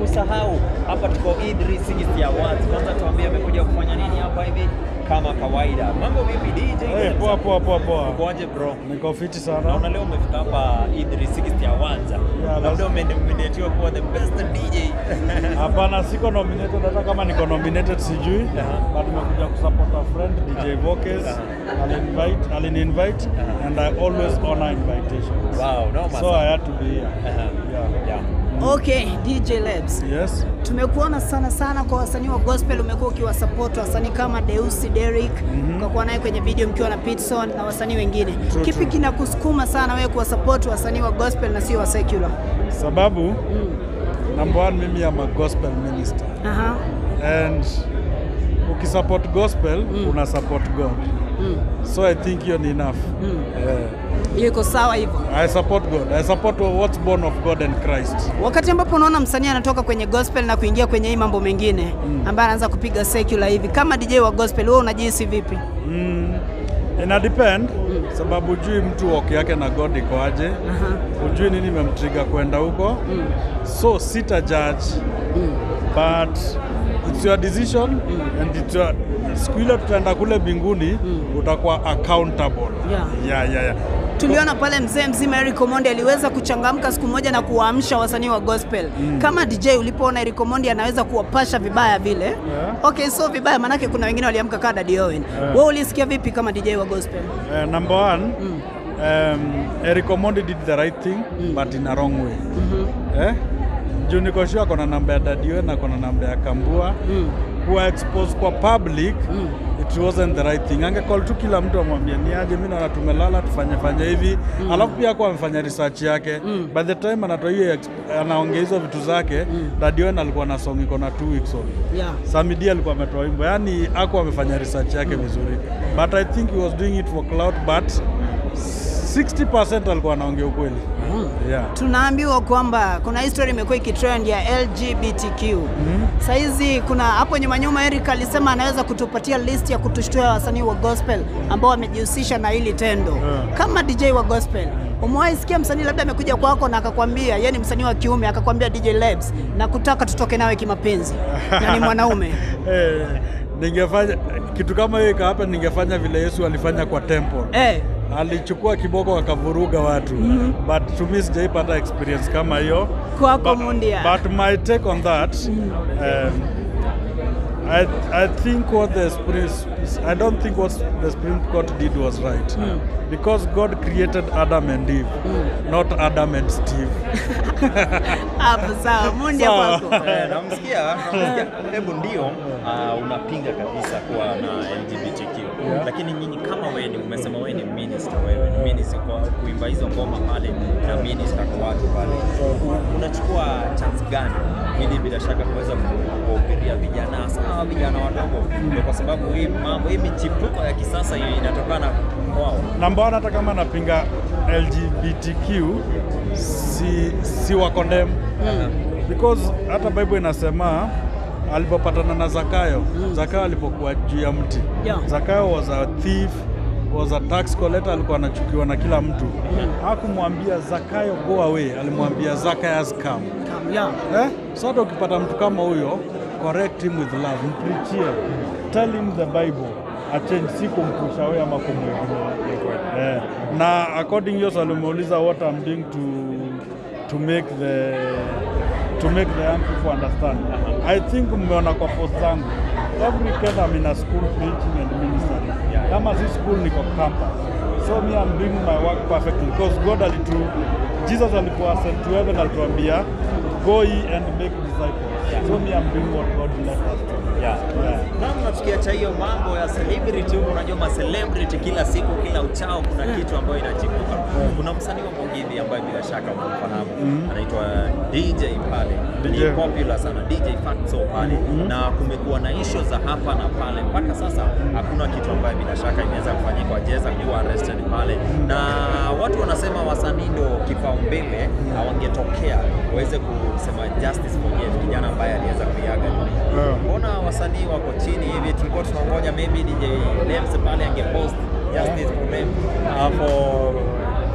kusahau hapa tuko E360 Awards. Kwanza tuambie amekuja kufanya nini hapa hivi kama kawaida. Mambo vipi DJ? Hey, poa poa poa poa. Ukoaje bro? Niko fiti Naona sana. leo umefika hapa E360 Awards. Labda lazima. umenominatiwa kuwa the best DJ. Hapana, siko nominated hata kama niko nominated sijui. Aha. But nimekuja kusupport a friend DJ Vokes. Aha. Alinvite, alini-invite Aha. and I always honor invitations. Wow, no So I had to be here. Aha. Yeah. Yeah. Okay, DJ Labs. Yes. Tumekuona sana sana kwa wasanii wa gospel, umekuwa ukiwasupport wasanii kama Deusi Derrick, ukakuwa naye kwenye video mkiwa na Pitson na wasanii wengine. True, Kipi true. kinakusukuma sana wewe kuwasupport wasanii wa gospel na sio wa secular? Sababu number one, mimi am a gospel minister Aha. and ukisupport gospel una support God. So I think hiyo ni enough. Yeah. Hiyo iko sawa hivyo. I support God. I support what's born of God and Christ. Wakati ambapo unaona msanii anatoka kwenye gospel na kuingia kwenye hii mambo mengine ambaye anaanza kupiga secular hivi, kama DJ wa gospel, wewe unajihisi vipi? Mm, ina depend sababu ujui mtu walk yake na God iko aje, Aha. ujui nini imemtrigger kwenda huko, so sita judge but it's your decision and it's your siku ile tutaenda kule mbinguni utakuwa accountable. Yeah. Yeah, yeah, yeah. Tuliona pale mzee mzima Eric Omondi aliweza kuchangamka siku moja na kuwaamsha wasanii wa gospel. Kama DJ ulipoona Eric Omondi anaweza kuwapasha vibaya vile. Yeah. Okay, so vibaya manake kuna wengine waliamka kama Daddy Owen. Wewe ulisikia vipi kama DJ wa gospel? Uh, number one, um, Eric Omondi did the right thing but in a wrong way. Eh? Juu niko sure kona namba ya Daddy na kona namba ya Kambua kuwa expose kwa public it wasn't the right thing. Angecall tu kila mtu amwambie ni aje, mimi naona tumelala tufanye fanye hivi alafu pia kwa amefanya research yake by the time anatoa hiyo ex- anaongea hizo vitu zake Daddy alikuwa na song iko na 2 weeks old. Yeah. Samidi alikuwa ametoa wimbo, yani ako amefanya research yake vizuri, but I think he was doing it for clout, but 60% alikuwa anaongea ukweli. Yeah. Tunaambiwa kwamba kuna history imekuwa ikitrend ya LGBTQ. Saizi kuna hapo nyuma nyuma Eric alisema anaweza kutupatia list ya kutushtua wasanii wa gospel ambao wamejihusisha na hili tendo. Yeah. Kama DJ wa gospel, umewahi sikia msanii labda amekuja kwako na akakwambia, yeye ni msanii wa kiume akakwambia DJ Labs na kutaka tutoke nawe kimapenzi na ni mwanaume. Eh, ningefanya kitu kama hiyo ika ningefanya vile Yesu alifanya kwa temple. Eh, Alichukua kiboko akavuruga watu but to me sijaipata experience kama hiyo Kwako But- Mundia. but my take on that um, I, I think what the Supreme, I don't think what the Supreme Court did was right because God created Adam and Eve, not Adam and Steve. hapo sawa. Mundia Sawa. kwako. Eh, namsikia namsikia. Hebu ndio ah, unapinga kabisa kuwa na LGBTQ lakini nyinyi kama wewe ni umesema wewe ni minister, wewe ni minister kwa kuimba hizo ngoma pale na minister kwa watu pale, unachukua chance gani ili bila shaka kuweza ku- kuwahubiria vijana hasa hawa vijana wadogo, Ndio kwa sababu hii mambo hii michipuko ya kisasa hii inatokana kwao. Namba one, hata kama napinga LGBTQ si, si wa condemn because hata Bible inasema alipopatana na Zakayo Zakayo alipokuwa juu ya mti Yeah. Zakayo was a thief was a tax collector, alikuwa anachukiwa na kila mtu. Hakumwambia Zakayo go away, alimwambia Zacchaeus come. Yeah. Eh? So hata ukipata mtu kama huyo, correct him with love, mprichie, tell him the Bible, achange, si kumpusha wewe ama kumwegemea. Eh, na according hiyo swali umeuliza what I'm doing to to make the to make the young people understand. I think mmeona kwa post zangu every weekend I'm in a school preaching and ministering. Kama si school niko campus. So me I'm doing my work perfectly because God alitu Jesus alikuwa sent to heaven alituambia go ye and make disciples. So me I'm doing what God left us to. Yeah. Yeah. Namna tukiacha hiyo mambo ya celebrity huko, unajua ma celebrity kila siku kila uchao kuna kitu ambayo inachipuka. Kuna msanii wa Mugithi ambaye bila shaka unamfahamu anaitwa DJ pale, DJ. ni popular sana DJ Fatso pale, na kumekuwa na issue za hapa na pale. Mpaka sasa hakuna kitu ambayo bila shaka inaweza kufanyika, wajeza kuwa arrested pale, na watu wanasema wasanii ndio kipaumbele, hawangetokea waweze kusema justice for Jeff, kijana ambaye aliweza kuiaga dunia. Yeah. Mbona wasanii wako chini hivi? Tulikuwa tunangoja maybe DJ Lems pale angepost justice for them uh, for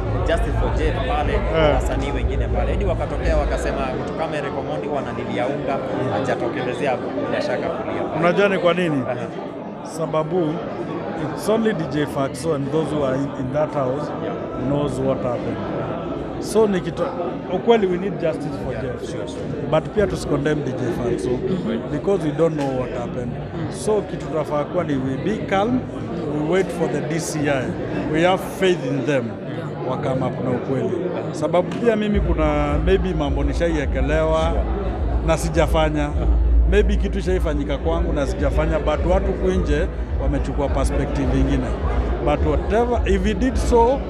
Justice for Jeff pale Eh. wasanii wengine pale hadi wakatokea wakasema mtu kama Eric Omondi wanalilia unga hajatokelezea bila shaka kulia pale. Unajua ni kwa nini? Aha. Sababu it's only DJ Fatso and those who are in, in that house knows what happened. So nikito ukweli we need justice for Jeff. Sure, sure. But pia tusicondemn DJ Fatso because we don't know what happened. So kitu tunafaa kuwa ni we be calm, we wait for the DCI. We have faith in them wakama up na ukweli. Sababu pia mimi kuna maybe mambo nishaiekelewa na sijafanya maybe kitu ishaifanyika kwangu na sijafanya, but watu huku nje wamechukua perspective ingine, but whatever if he did so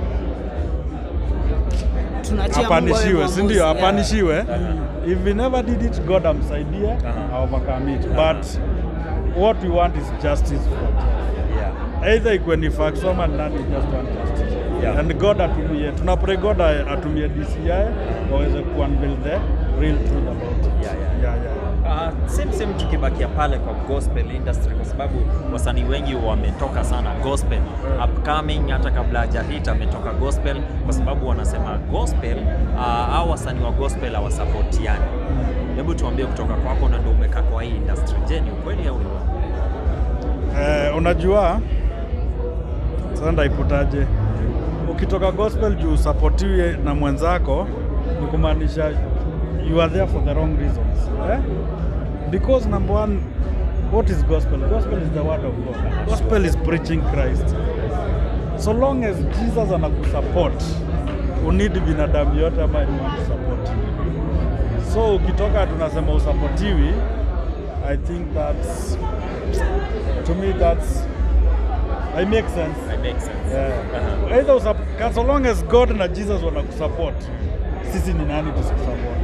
Tunaachia Mungu awe apanishiwe, si mwamuzi. ndio? Yeah. Apanishiwe. If he never did it, God amsaidie Aha. overcome it. But what we want is justice for Yeah. either ikuwe ni Fatso ama ni nani, we just want justice. Yeah. And God atumie, tunapray God atumie DCI waweze kuunveil the real truth about it. Yeah, yeah. Yeah, yeah. Uh, same same tukibakia pale kwa gospel industry kwa sababu wasanii wengi wametoka sana gospel upcoming, hata kabla hajahit ametoka gospel, kwa sababu wanasema gospel uh, au wasanii wa gospel hawasapotiani. Hebu tuambie kutoka kwako, na ndio umekaa kwa hii industry, je, ni ukweli au ni uongo? Eh, unajua sasa ndaiputaje, ukitoka gospel juu usapotiwe na mwenzako ni kumaanisha you are there for the wrong reasons eh? because number one what is gospel gospel is the word of god gospel is preaching christ so long as jesus anakusupport unidi binadamu yote ama anyone to support you. so ukitoka tunasema usapotiwi i think that's to me that's it makes sense I make sense. yeah. Aha. either usap- so long as god na jesus wanakusupport sisi ni nani tusikusupport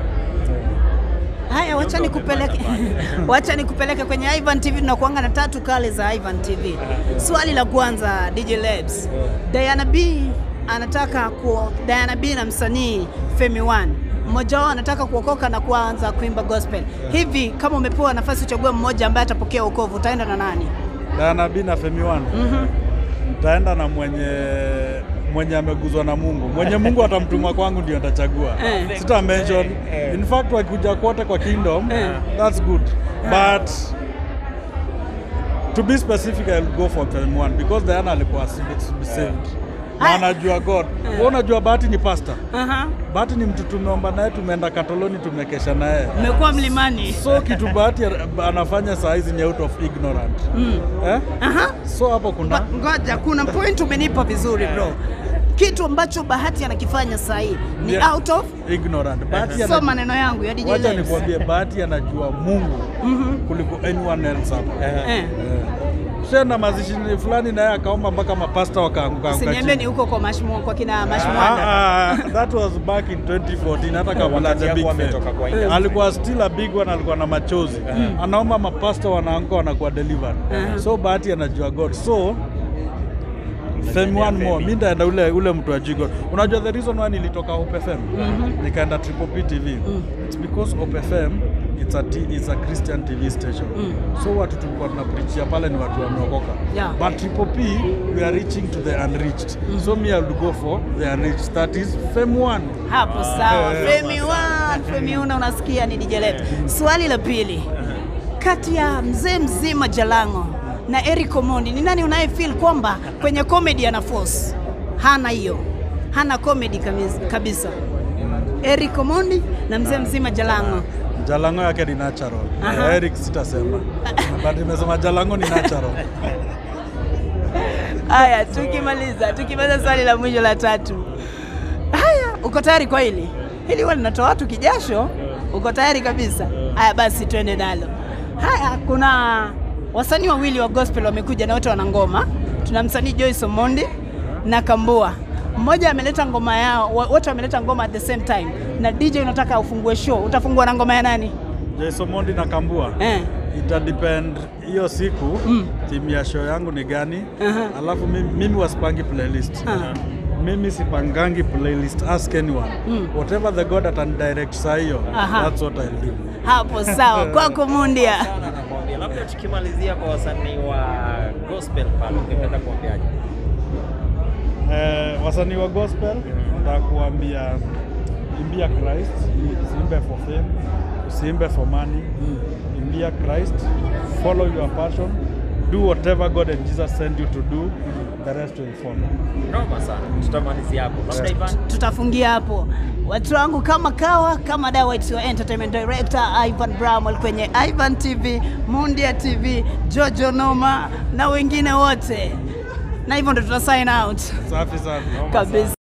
Haya, wacha nikupeleke wacha nikupeleke kwenye Ivan TV. Tunakuanga na tatu kali za Ivan TV. Swali la kwanza, DJ Labs, Diana B anataka ku Diana B na msanii Femi One mmoja wao anataka kuokoka na kuanza kuimba gospel. Hivi kama umepewa nafasi uchague mmoja ambaye atapokea wokovu, utaenda na nani? Diana B na Femi One Mhm. nitaenda na mwenye mwenye ameguzwa na Mungu, mwenye Mungu atamtuma kwangu ndio nitachagua, Eh. sita mention. Eh. In fact wakikuja kote kwa kingdom Eh. that's good but to be specific I'll go for Femi One because Diana alikuwa saved na Ah. anajua God. Wewe unajua Bahati ni pastor Aha. Bahati ni mtu tumeomba naye, tumeenda Katoloni, tumekesha naye. Umekuwa mlimani. So kitu Bahati anafanya saa hizi ni out of ignorant Mm. eh? Aha. So hapo kuna Ngo- Ngoja, kuna point umenipa vizuri bro. Kitu ambacho Bahati anakifanya saa hii ni Yeah. out of ignorant. Bahati so ana- maneno yangu ya DJ wacha Labs. nikwambie, Bahati anajua Mungu Mhm. kuliko anyone else hapa. Eh. Eh. Shenda mazishi fulani naye akaomba mpaka mapasta wakaanguka anguka Usiniambie ni chini. huko kwa mashmu kwa kina mashmwanda. Ah, ah, that was back in 2014 hata kabla Wakati the big yako fame. ametoka kwa industry. alikuwa still a big one, alikuwa na machozi anaomba mapasta wanaanguka wanakuwa delivered so Bahati anajua God so Fame one more, mi ndaenda ule, ule mtu wa God. Unajua the reason why nilitoka Hope FM nikaenda Triple P TV it's because Hope FM it's a, t- it's a Christian TV station so watu tulikuwa tunapreachia pale ni watu wameokoka Yeah. but Triple P we are reaching to the unreached so me I would go for the unreached that is Fame one Hapo sawa. Eh. Femi one, Femi una unasikia ni DJ Labs. Swali la pili. Kati ya mzee mzima Jalango na Eric Omondi ni nani unaye feel kwamba kwenye comedy ana force? Hana hiyo. Hana comedy kabisa- kabisa. Eric Omondi na mzee mzima Jalango. Jalango yake ni natural. Aha. Eric sitasema. But nimesema Jalango ni natural. Haya, tukimaliza tukimaliza swali la mwisho la tatu. Haya, uko tayari kwa hili? Hili huwa linatoa watu kijasho. Uko tayari kabisa? Haya basi, twende nalo. Haya, kuna wasanii wawili wa gospel wamekuja na wote wana ngoma. Tuna msanii Joyce Omondi na Kambua. Mmoja ameleta ngoma yao, wa- wote wameleta ngoma at the same time. Na DJ unataka ufungue show, utafungua na ngoma ya nani? Jason Mondi na Kambua. Eh. Ita depend hiyo siku Mm. timu ya show yangu ni gani. Aha. Alafu mimi, mimi wasipangi playlist. Aha. Mimi sipangangi playlist ask anyone. Mm. Whatever the God atan direct saa hiyo. Aha. That's what I'll do. Hapo sawa, kwako Mundia. Sana nakwambia. Labda tukimalizia kwa wasanii wa gospel pale, ungependa kuambiaje? Eh, wasanii wa gospel nitakuambia imbia Christ, usiimbe for fame, usiimbe for money. Imbia Christ, follow your passion, do whatever God and Jesus send you to do, the rest will follow. Noma sana. Tutamalizia hapo. Labda Ivan. tutafungia hapo watu wangu kama kawa kama dawa it's your entertainment director Ivan Bramwell kwenye Ivan TV, Mundia TV, Jojo Noma na wengine wote, na hivyo ndo tuta sign out Safi sana. kabisa.